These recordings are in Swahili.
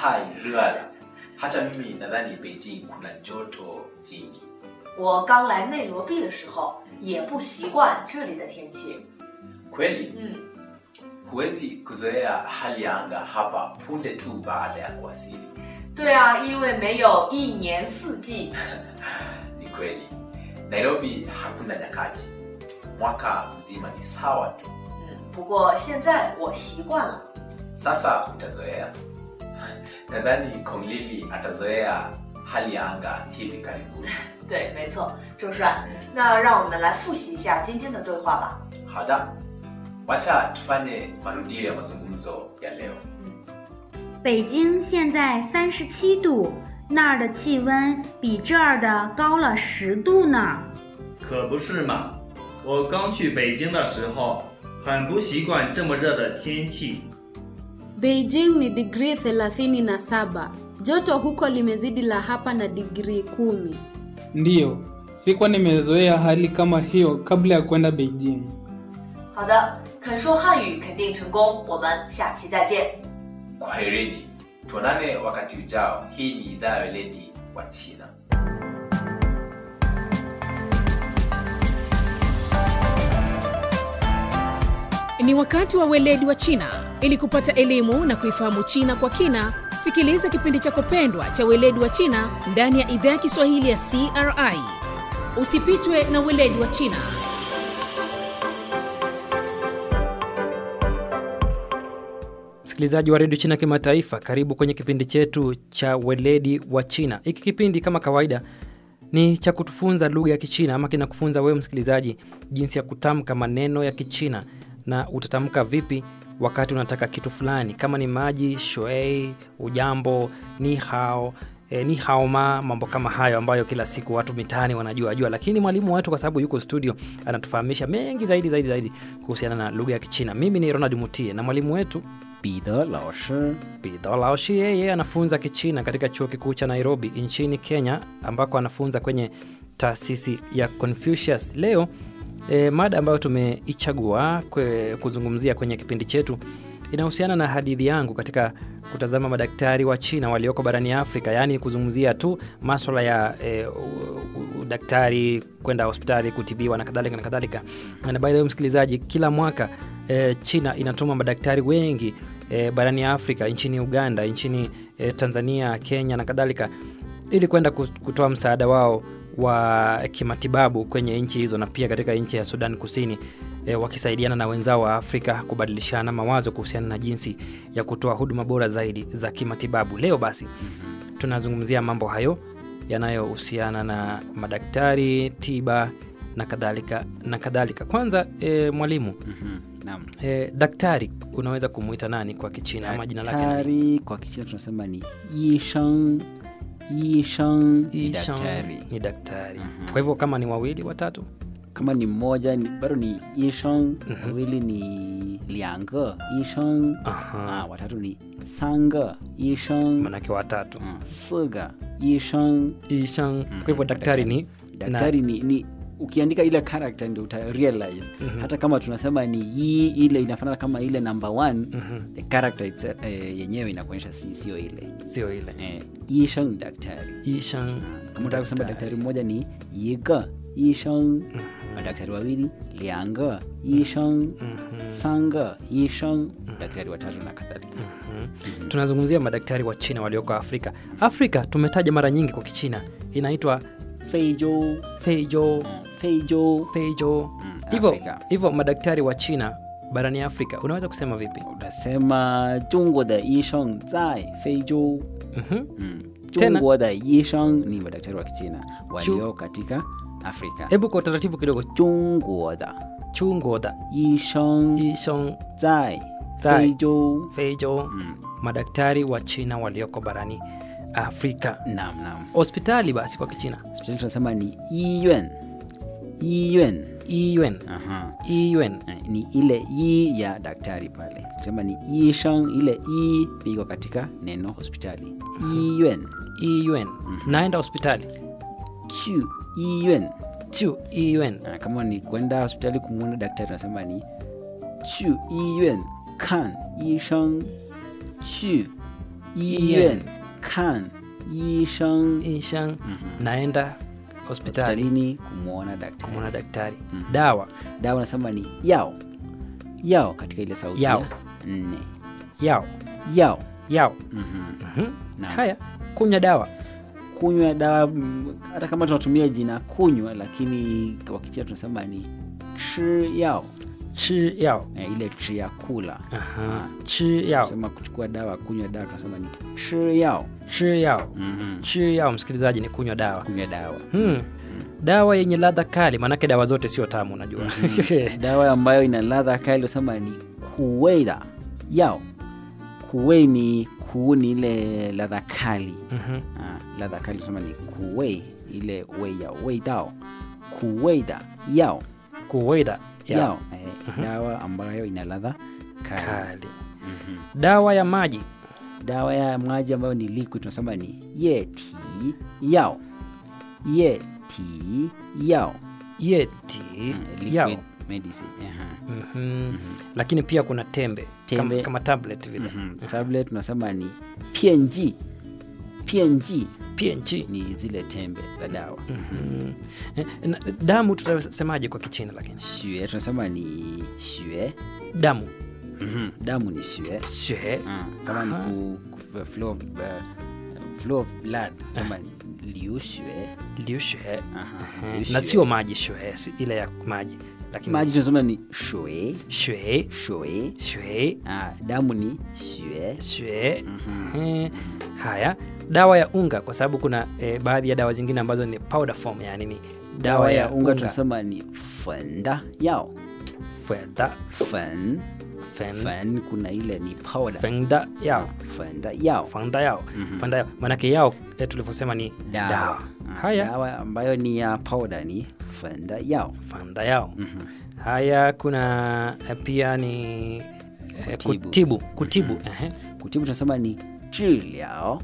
太热了。hata mimi nadhani Beijing kuna joto jingi. 我刚来内罗毕的时候也不习惯这里的天气。 Kweli 嗯， huwezi kuzoea hali ya anga hapa punde tu baada ya kuwasili. 对啊，因为没有一年四季。 Ni kweli, Nairobi hakuna nyakati, mwaka mzima ni sawa tu. 嗯，不过现在我习惯了。 Sasa utazoea. Nadhani Konglili atazoea hali ya anga hivi karibuni. 对，没错，周帅。那让我们来复习一下今天的对话吧。 Hada, wacha tufanye marudio ya mazungumzo ya leo. 北京现在三十七度，那儿的气温比这儿的高了十度呢。 可不是嘛！我刚去北京的时候，很不习惯这么热的天气。 Beijing ni digrii 37. Joto huko limezidi la hapa na digrii kumi. Ndiyo, sikuwa nimezoea hali kama hiyo kabla ya kwenda Beijing. 好的，肯说汉语肯定成功。我们下期再见。 Kwaherini, tuonane wakati ujao. Hii ni idhaa ya weledi wa China. Ni wakati wa weledi wa China. Ili kupata elimu na kuifahamu China kwa kina, sikiliza kipindi chako pendwa cha weledi wa China ndani ya idhaa ya Kiswahili ya CRI. Usipitwe na weledi wa China. Msikilizaji wa redio China Kimataifa, karibu kwenye kipindi chetu cha weledi wa China. Hiki kipindi kama kawaida ni cha kutufunza lugha ya Kichina ama kinakufunza wewe msikilizaji jinsi ya kutamka maneno ya Kichina na utatamka vipi wakati unataka kitu fulani, kama ni maji, shuei, ujambo, ni hao E, ni haoma mambo kama hayo ambayo kila siku watu mitaani wanajua jua, lakini mwalimu wetu kwa sababu yuko studio anatufahamisha mengi zaidi zaidi zaidi kuhusiana na lugha ya Kichina. Mimi ni Ronald Mutie na mwalimu wetu 彼得老师 Bidho Laoshi yeye anafunza Kichina katika chuo kikuu cha Nairobi nchini Kenya, ambako anafunza kwenye taasisi ya Confucius. Leo e, mada ambayo tumeichagua kwe, kuzungumzia kwenye kipindi chetu inahusiana na hadithi yangu katika kutazama madaktari wa China walioko barani Afrika, yaani kuzungumzia tu maswala ya e, udaktari, kwenda hospitali kutibiwa na kadhalika na kadhalika. Na by the way, msikilizaji, kila mwaka e, China inatuma madaktari wengi e, barani Afrika, nchini Uganda, nchini e, Tanzania, Kenya na kadhalika, ili kwenda kutoa msaada wao wa kimatibabu kwenye nchi hizo na pia katika nchi ya Sudan Kusini e, wakisaidiana na wenzao wa Afrika kubadilishana mawazo kuhusiana na jinsi ya kutoa huduma bora zaidi za kimatibabu. Leo basi tunazungumzia mambo hayo yanayohusiana na madaktari, tiba na kadhalika na kadhalika. Kwanza e, mwalimu Mhm, naam. e, daktari unaweza kumuita nani kwa Kichina ama jina lake nani? daktari kwa kichina tunasema ni yisheng yisheng ni Ishan daktari ni daktari. Mhm. Kwa hivyo kama ni wawili watatu kama ni mmoja ni, bado ni yisheng wawili ni liange yisheng Aha. ah, watatu ni sange yisheng manake watatu mm, siga yisheng Ishan. Kwa hivyo daktari ni daktari ni, ni ukiandika ile character ndio uta realize hata kama tunasema ni yi ile inafanana kama ile number one the character it's, eh, yenyewe inakuonyesha si sio ile sio ile eh, yisheng ni daktari Ishan. kama utaka kusema daktari mmoja ni yiga yisheng madaktari wawili lianga yisheng sanga yisheng daktari watatu na kadhalika tunazungumzia madaktari wa China walioko Afrika. Afrika tumetaja mara nyingi kwa Kichina inaitwa feijo Feijo, feijo Feijo. Mm, Hivyo Afrika. hivyo madaktari wa China barani Afrika unaweza kusema vipi? utasema jungwo de yisheng zai feijo Mhm. Mm. Tena? Jungwo de yisheng ni madaktari wa kichina walio katika afrika Hebu kwa utaratibu kidogo, jungwo da chungoda yisheng Ishong zai Zai. feijo Feijo, Mm. madaktari wa China walioko barani Afrika. nam nam Hospitali basi kwa Kichina hospitali tunasema ni yiyuan yiyuan Iyuan, Aha. Iyuan. Eh, ni ile yi ya daktari pale kusema ni yisheng ile i iko katika neno hospitali yiyuan Iyuan. Naenda hospitali. chu yiyuan Chu Iyuan. Ah, kama ni kwenda hospitali kumwona daktari unasema ni chu yiyuan kan yisheng chu 医院看医生 ishang naenda hospitali hospitalini kumwona daktari kumwona daktari Mhm. dawa dawa nasema ni yao yao katika ile sauti Yao. ya nne yao yao yao Mhm. Mhm. Naam. haya kunywa dawa kunywa dawa mm, hata kama tunatumia jina kunywa lakini kwa kichina tunasema ni chi yao chi yao eh, ile chi ya kula Aha. chi yao sema kuchukua dawa kunywa dawa tunasema ni chi yao chi yao Mhm. chi yao msikilizaji ni kunywa dawa kunywa dawa hmm. dawa yenye ladha kali maanake dawa zote sio tamu unajua dawa ambayo ina ladha kali usema ni kuweida yao kuwei ni kuu ni ile ladha kali Mhm. ah, ladha kali usema ni kuwei ile wei yao wei dao kuweida yao kuwaida yao, yao Eh, dawa ambayo ina ladha kali kali Mhm. dawa ya maji dawa ya maji ambayo ni liquid tunasema ni yeti yao yeti yao yeti Mm, liquid yao medicine aha. Mhm. lakini pia kuna tembe, Tembe. Kama, kama tablet vile Mhm. tablet tunasema ni pienji pienji png ni zile tembe za dawa Mhm. Eh, na damu tutasemaje kwa kichina lakini shue tunasema ni shue damu Mhm. damu ni shue shue Ah, kama ni Aha. ku, ku, flow of, uh, flow of blood tunasema ni liu shue liu shue Aha, Eh, liu na shue. sio maji shue si ile ya maji lakini maji tunasema ni shue shue shue shue ah, damu ni shue shue Mhm. Eh, haya dawa ya unga kwa sababu kuna eh, baadhi ya dawa zingine ambazo ni powder form yani ni dawa ya unga tunasema ni fenda yao fenda fen fen fen kuna ile ni powder fenda yao fenda yao fanda yao Mhm. fanda yao maanake yao eh, tulivyosema ni dawa, dawa Ah, haya dawa ambayo ni ya powder ni fenda yao fanda yao Mhm. haya kuna eh, pia ni eh, Kutibu. kutibu kutibu ehe. kutibu tunasema ni zhiliao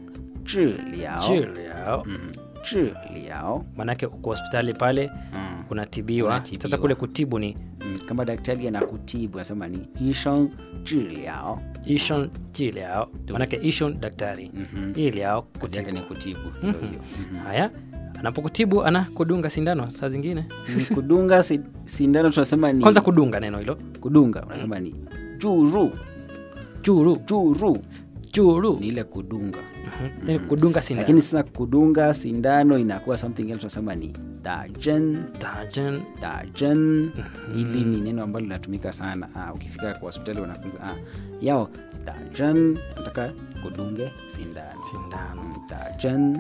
zhiliao Zhiliao. Mhm. zhiliao maanake uko hospitali pale Mm. unatibiwa Unatibiwa. sasa kule kutibu ni Mm, kama daktari anakutibu anasema ni isheng zhiliao ishon jiliao maanake ishon daktari Mhm. iliao kazi yake kutibu ni kutibu Mhm. ndio hiyo Mhm. haya anapokutibu ana kudunga sindano saa zingine Mm, kudunga si- sindano tunasema ni kwanza kudunga neno hilo kudunga unasema ni juru juru juru juru ni ile kudunga Mhm. Yaani kudunga sindano lakini sasa kudunga sindano inakuwa something else tunasema ni dajen Dajen. dajen hili ni neno ambalo linatumika sana ah, ukifika kwa hospitali wanakuza ah, yao dajen nataka kudunge sindano sindano Mm, dajen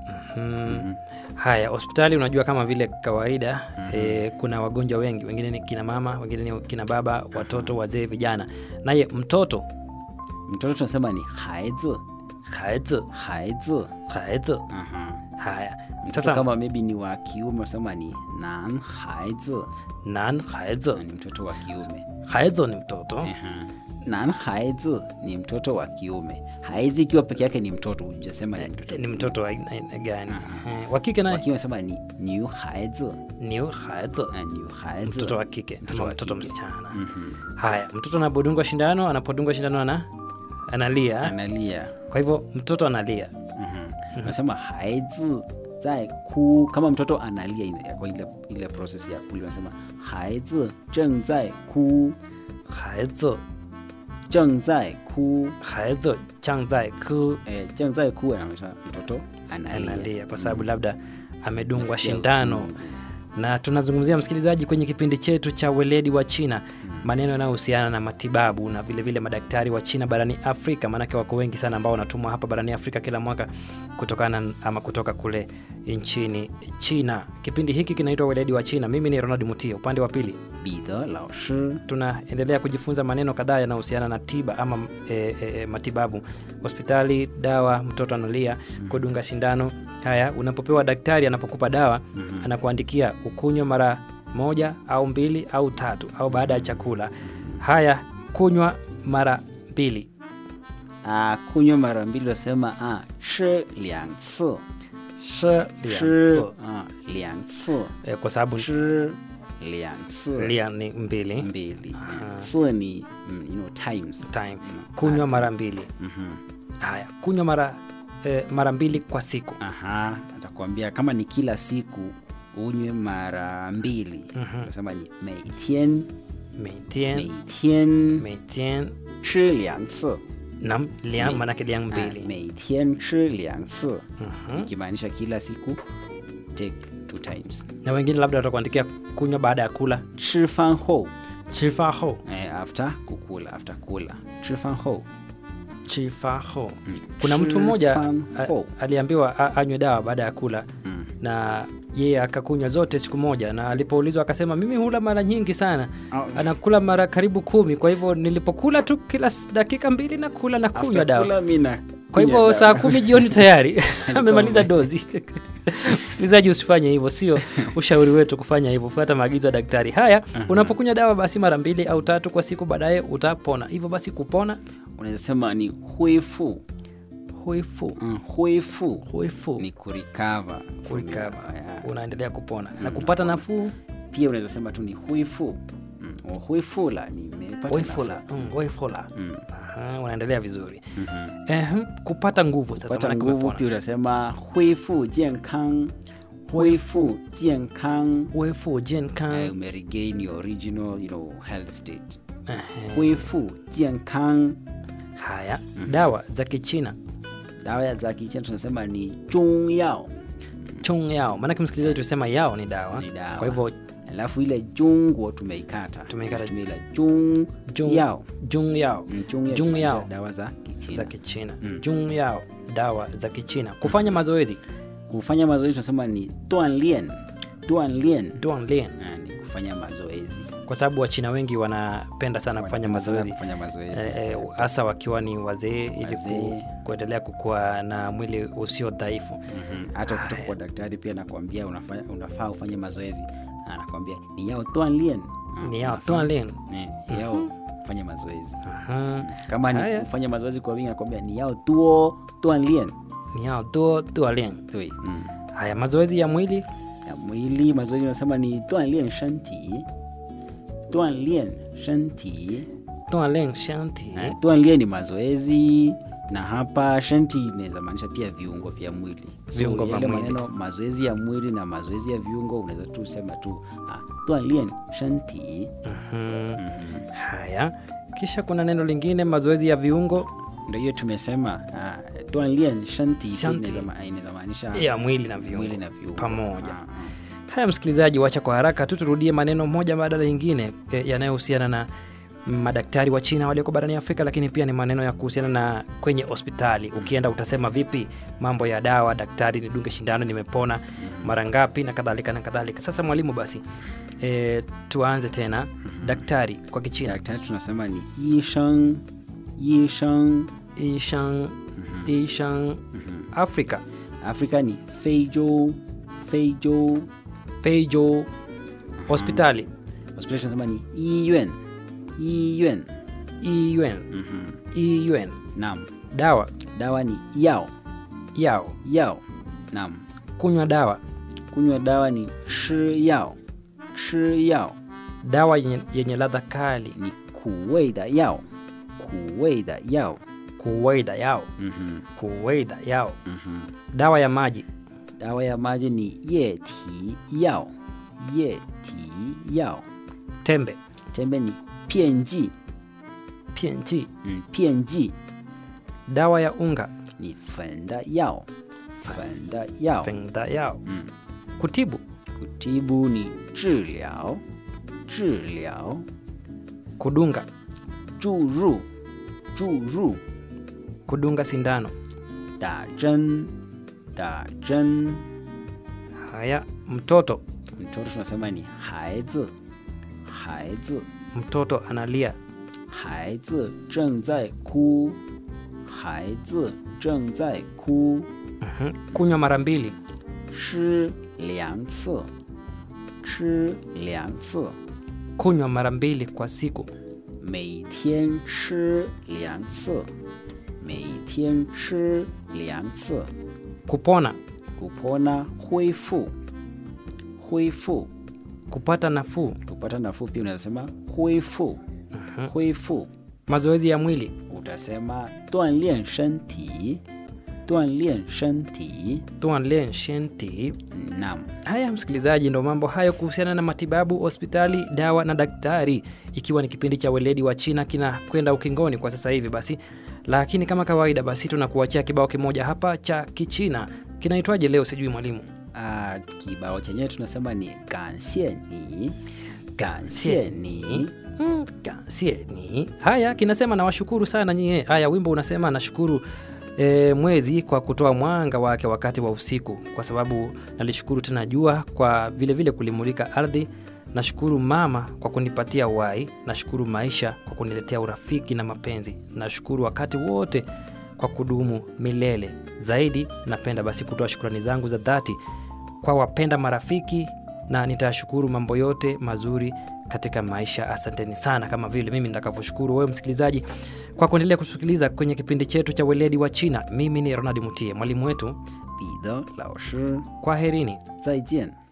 Mhm. haya hospitali unajua kama vile kawaida eh, kuna wagonjwa wengi wengine ni kina mama wengine ni kina baba watoto wazee vijana naye mtoto mtoto tunasema ni haizi haizi haizi haizi Aha. haya Mtoto sasa kama maybe ni wa kiume unasema ni nan haizi nan haizi ni mtoto wa kiume haizi ni mtoto Aha. nan haizi ni mtoto wa kiume haizi ikiwa peke yake ni mtoto hujasema ni mtoto ni mtoto wa aina aina gani Eh, wa kike naye wakiwa unasema ni new haizi ni haizi Ah, new haizi mtoto wa kike Mtoto ama wa mtoto kike. msichana Mhm. haya mtoto anapodungwa shindano anapodungwa shindano ana analia analia kwa hivyo mtoto analia Mhm. unasema haizi zai ku kama mtoto analia ina- kwa ile, ile process ya kulia unasema haizi zeng zai ku haizi zeng zai ku 孩子正在哭 eh, zeng zai ku anamaanisha mtoto analia, analia kwa sababu labda amedungwa Nasikia shindano uchungu. na tunazungumzia msikilizaji kwenye kipindi chetu cha weledi wa china maneno yanayohusiana na matibabu na vilevile vile madaktari wa china barani afrika maanake wako wengi sana ambao wanatumwa hapa barani afrika kila mwaka kutokana ama kutoka kule nchini china kipindi hiki kinaitwa weledi wa china mimi ni ronald mutia upande wa pili 彼得老师 tunaendelea kujifunza maneno kadhaa yanayohusiana na tiba ama e, e, matibabu hospitali dawa mtoto analia kudunga sindano haya unapopewa daktari anapokupa dawa anakuandikia ukunywe mara moja au mbili au tatu au baada ya chakula haya kunywa mara mbili ah, kunywa mara mbili unasema ah, 吃两次 Shi 吃 liang ah, 两次 e, kwa sababu 吃两次 lia ni mbili mbili Aha. 次 ni mm, you know, times time kunywa mara mbili Mhm. haya kunywa mara eh, mara mbili kwa siku Aha, atakwambia kama ni kila siku unywe mara mbili. Mhm. Unasema ni 每天 Meitien, 每天 meitien, 吃两次。 nam liang Me- manake liang Ah, mbili 每天吃两次， Mhm. ikimaanisha kila siku take two times. na wengine labda watakuandikia kunywa baada ya kula 吃饭后 chifa ho eh, after kukula after kula 吃饭后 chifa ho kuna mtu mmoja Chifan a- ho. aliambiwa a- anywe dawa baada ya kula Mm. na yeye akakunywa zote siku moja na alipoulizwa akasema mimi hula mara nyingi sana Oh. anakula mara karibu kumi kwa hivyo nilipokula tu kila s- dakika mbili na kula na kunywa After dawa kula mi na kwa hivyo kunywa saa dawa. kumi jioni tayari amemaliza dozi msikilizaji usifanye hivyo sio ushauri wetu kufanya hivyo fuata maagizo ya daktari haya unapokunywa dawa basi mara mbili au tatu kwa siku baadaye utapona hivyo basi kupona unaweza sema ni huifu huifu mm, huifu huifu ni kurikava kurikava unaendelea kupona na kupata nafuu pia unaweza sema tu ni huifu mm, huifula nimepata huifula nafuu. mm, huifula Mm. Aha, unaendelea vizuri Mhm. Ehem, kupata nguvu sasa kupata maanake nguvu umepona. pia unasema huifu jiankang huifu jiankang huifu jenkan Eh, umeregain your original you know, health state Ehe. huifu jiankang haya dawa za kichina dawa za kichina tunasema ni chung yao chung yao maanake msikilizaji tusema yao ni dawa Ni dawa. kwa hivyo alafu ile jungwo tumeikata Tumeikata. Tumetumia ile chung Jung- yao jung yao Mm, chung yao Jung tunamaanisha yao. dawa za kichina za kichina Mm. jung yao dawa za kichina kufanya mazoezi kufanya mazoezi tunasema ni duanlien duanlien duanlien Ah, ni kufanya mazoezi kwa sababu wachina wengi wanapenda sana kufanya Wanapenda sana mazoezi kufanya mazoezi Eh, eh, hasa wakiwa ni wazee ili ku, Wazee. kuendelea kukua na mwili usio dhaifu Mhm. hata kutoka kwa daktari pia nakwambia unafanya, unafaa ufanye mazoezi anakwambia ni yao duanlien Ah, ni yao unafaa- duanlien eh, ni yao ufanye mazoezi Aha. kama ni Haya. kufanya mazoezi kwa wingi anakwambia ni yao duo duanlien ni yao duo dualien Dui, mm. haya mazoezi ya mwili ya mwili mazoezi unasema ni duanlien shanti duanlien shanti dualien shanti Eh, duanlien ni mazoezi na hapa shanti inaweza maanisha pia viungo vya mwili Viungo vya yale mwili. maneno mazoezi ya mwili na mazoezi ya viungo unaweza tu sema tu ah, duanlien shanti Mhm. haya kisha kuna neno lingine mazoezi ya viungo ndio hiyo tumesema ah, duanlien shanti pia Shanti. inaweza ma- inaweza maanisha ya mwili na viungo, mwili na viungo pamoja Ah, ah. haya msikilizaji wacha kwa haraka tu turudie maneno moja baada ya lingine e, yanayohusiana na madaktari wa china walioko barani afrika lakini pia ni maneno ya kuhusiana na kwenye hospitali ukienda utasema vipi mambo ya dawa daktari nidunge shindano nimepona mara ngapi na kadhalika na kadhalika sasa mwalimu basi e, tuanze tena daktari kwa kichina daktari tunasema ni yisheng yisheng ishang ishang afrika afrika ni feijo feijo feijo hospitali hospitali tunasema ni iyuan iyuan iyuen Mhm. iyuen naam dawa dawa ni yao yao yao naam kunywa dawa kunywa dawa ni chi yao chi yao dawa yenye, yenye ladha kali ni kuwei da yao kuwei da yao kuwaida yao Mhm, kuwaida yao mhm. dawa ya maji dawa ya maji ni ye ti yao ye ti yao tembe tembe ni pienji pienji mm, pienji dawa ya unga 你粉的药，粉的药， fengda yao 嗯， kutibu kutibu ni 治疗，治疗， kudunga 注入，注入， kudunga sindano 打针，打针。 haya mtoto mtoto tunasema ni 孩子，孩子， mtoto analia 孩子正在哭，孩子正在哭。 Mhm. kunywa mara mbili 吃两次，吃两次， kunywa mara mbili kwa siku 每天吃两次，每天吃两次。 kupona kupona 恢复，恢复 kupata nafuu kupata nafuu pia unaweza sema 恢复，恢复 mazoezi ya mwili tunasema 锻炼身体锻炼身体 tuanlen shenti naam haya msikilizaji ndo mambo hayo kuhusiana na matibabu hospitali dawa na daktari ikiwa ni kipindi cha weledi wa china kinakwenda ukingoni kwa sasa hivi basi lakini kama kawaida basi tunakuachia kibao kimoja hapa cha kichina kinaitwaje leo sijui mwalimu Ah, kibao chenyewe tunasema ni 感谢你感谢你 Mm, kansie ni haya kinasema nawashukuru sana nyie haya wimbo unasema nashukuru e, mwezi kwa kutoa mwanga wake wakati wa usiku kwa sababu nalishukuru tena jua kwa vile vile kulimulika ardhi nashukuru mama kwa kunipatia uhai nashukuru maisha kwa kuniletea urafiki na mapenzi nashukuru wakati wote kwa kudumu milele zaidi napenda basi kutoa shukrani zangu za dhati kwa wapenda marafiki na nitashukuru mambo yote mazuri katika maisha asanteni sana kama vile mimi nitakavyoshukuru wewe msikilizaji kwa kuendelea kusikiliza kwenye kipindi chetu cha weledi wa china mimi ni ronald mutie mwalimu wetu 彼得老师 kwaherini 再见